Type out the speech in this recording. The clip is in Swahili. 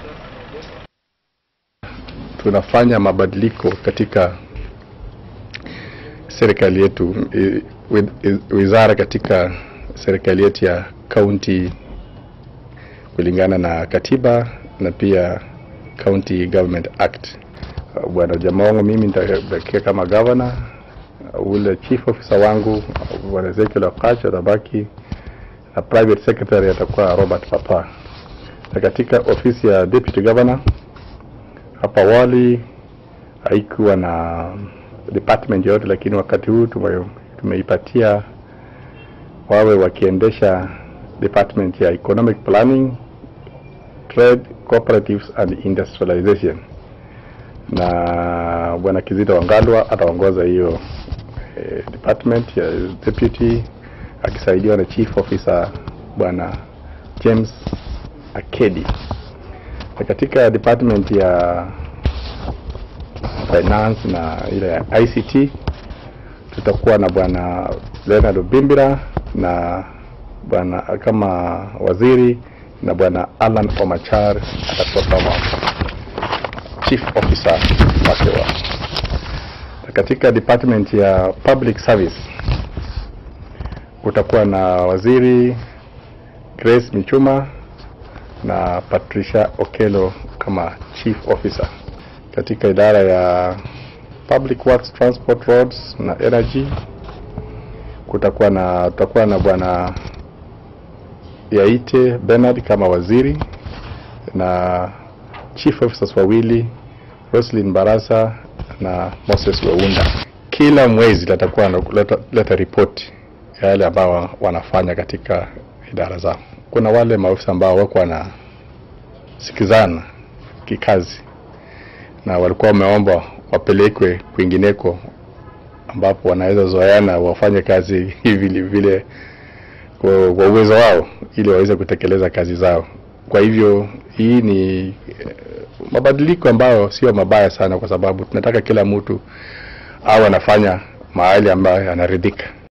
tunafanya mabadiliko katika serikali yetu, i- wi- i- wizara katika serikali yetu ya kaunti kulingana na katiba na pia County Government Act. Uh, Bwana jamaa wangu mimi nitabakia kama governor, uh, ule chief officer wangu uh, Bwana Ezekiel Okache atabaki na private secretary atakuwa Robert Papa. Na katika ofisi ya deputy governor hapa awali haikuwa na department yoyote, lakini wakati huu tume, tumeipatia wawe wakiendesha department ya economic planning, trade, cooperatives and industrialization, na bwana Kizito Wangalwa ataongoza hiyo eh, department ya deputy akisaidiwa na chief officer bwana James Akedi. Na katika department ya finance na ile ya ICT tutakuwa na bwana Leonard Obimbira na bwana kama waziri na bwana Alan Omachar atakuwa kama chief officer wake wa na katika department ya public service kutakuwa na waziri Grace Michuma na Patricia Okelo kama chief officer. Katika idara ya public works, transport, roads na energy kutakuwa na tutakuwa na bwana Yaite Bernard kama waziri na chief officers wawili Roslyn Barasa na Moses Weunda. Kila mwezi latakuwa na- leta, leta ripoti ya yale ambao wanafanya katika idara zao. Kuna wale maofisa ambao wako wanasikizana kikazi na walikuwa wameomba wapelekwe kwingineko ambapo wanaweza zoeana wafanye kazi hivi vile kwa kwa uwezo wao ili waweze kutekeleza kazi zao. Kwa hivyo hii ni eh, mabadiliko ambayo sio mabaya sana, kwa sababu tunataka kila mtu awe anafanya mahali ambayo anaridhika.